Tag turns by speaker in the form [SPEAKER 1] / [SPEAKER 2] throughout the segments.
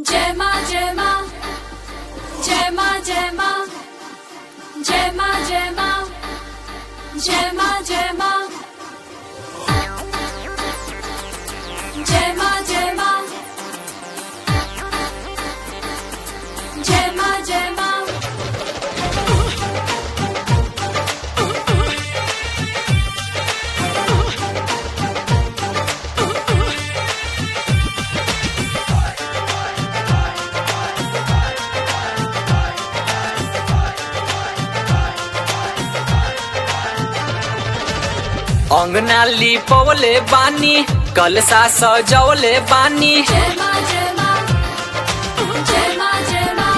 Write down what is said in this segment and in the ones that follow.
[SPEAKER 1] जय माँ जय माँ जय माँ जय माँ जय माँ जय माँ जय माँ जय माँ जय माँ जय माँ जय माँ जय माँ
[SPEAKER 2] अंगना लिपवले बानी कलसा सजवले बानी
[SPEAKER 1] जय माँ जय माँ जय माँ जय माँ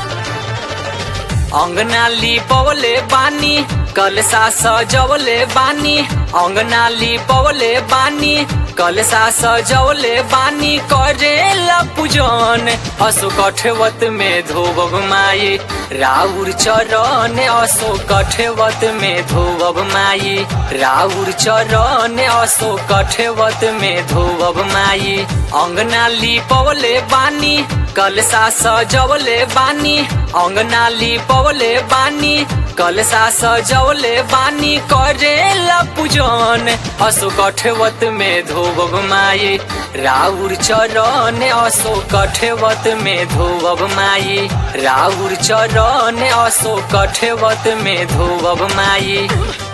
[SPEAKER 2] अंगना लिपवले बानी कलसा सजवले बानी अंगना लिपवले बानी कलसा सजवले बानी करेला पूजन असो कठवत में धोबब माई राउर चरण असो कठवत में धोबब माई राउर चरण असो कठवत में धोबब माई अंगना लिपवले बानी कलसा सजवले बानी अंगना लिपवले बानी कलसा सजवले बानी करेला पूजन असो कठवत में धोबब माई राउर चरण असो कठवत में धोबब माई राउर चरण असो कठवत में धोबब माई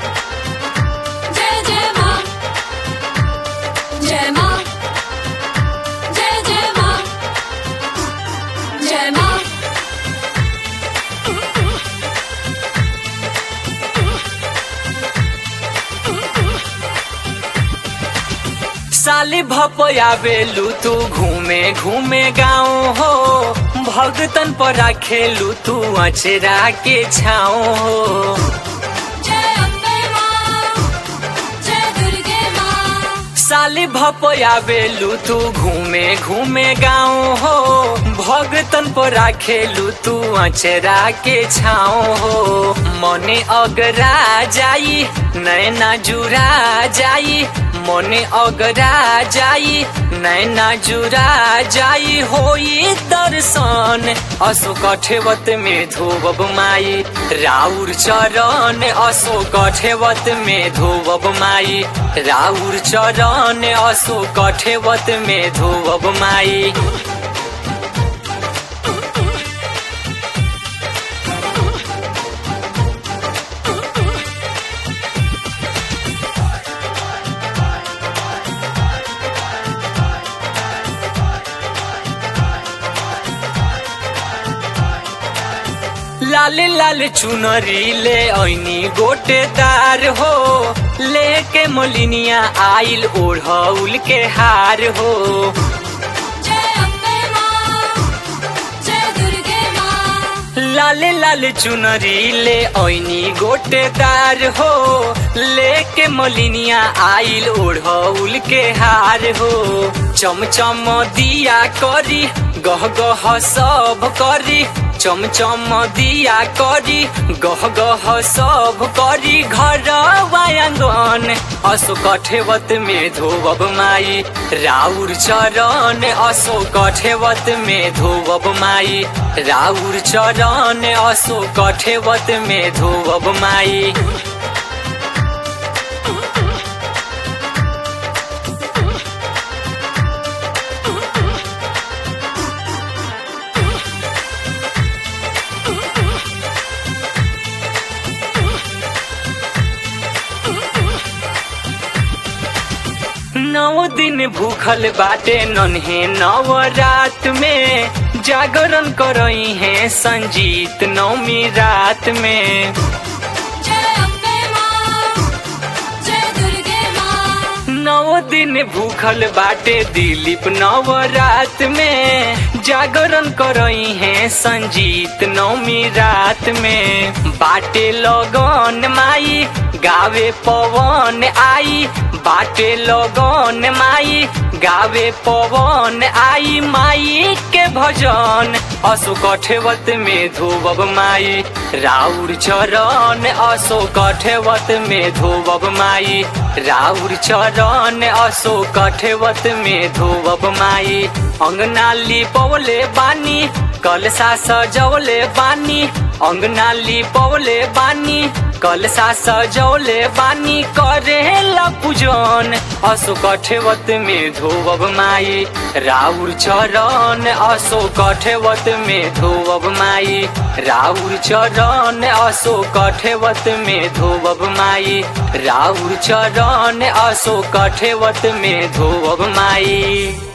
[SPEAKER 1] जय जय माँ जय माँ जय जय माँ जय माँ
[SPEAKER 2] साली भपयावेलू तू घूमे घूमे गाँव हो भगतन पर खेलू तू अचरा के छाओ हो
[SPEAKER 1] जय अम्बे माँ जय दुर्गे माँ
[SPEAKER 2] साली भपयावेलू तू घूमे घूमे गाँव हो भगतन पर खेलू तू अचरा के छाओ हो मने अगरा जाई नैना जुरा जाई मने अगरा जाई नैना जुरा जाई होई दर्शन असो कठेवत में धोबब माई राउर चरण असो कठेवत में धोबब माई राउर चरण असो कठेवत में धोबब माई लाल लाल चुनरी ले ऐनी गोटेदार हो लेके मोलिनिया आइल ओढ़ौल के हार हो
[SPEAKER 1] जय अम्बे माँ जय दुर्गे माँ
[SPEAKER 2] लाल लाल चुनरी ले ऐनी गोटेदार हो लेके मोलिनिया आइल ओढ़ौल के हार हो चमचम दिया करी गह गह सब करी चमचम दिया करी गह गह सब करी घर आंगन असो कठेवत में धोबब माई राउर चरण असो कठेवत में धोबब माई राउर चरण असो कठेवत में धोबब माई नौ दिन भूखल बाटे नन्हे नव रात में जागरण करई है संजीत नौमी रात में
[SPEAKER 1] जय अम्बे माँ जय दुर्गे माँ
[SPEAKER 2] नौ दिन भूखल बाटे दिलीप नव रात में जागरण करई है संजीत नौमी रात में बाटे लगन माई गावे पवन आई बाटे लगन माई गावे पवन आई माई के भजन असो कठेवत में धोबब माई राउर चरण असो कठेवत में धोबब माई राउर चरण असो कठेवत में धोबब माई अंगना लिपवले बानी कलसा सजवले बानी अंगना लिपवले बानी कलसा सजौले बानी करेला पूजन असो कठेवत में धोबब माई राउर चरण असो कठेवत में धोबब माई राउर चरण असो कठेवत में धोबब माई राउर चरण असो कठेवत में धोबब माई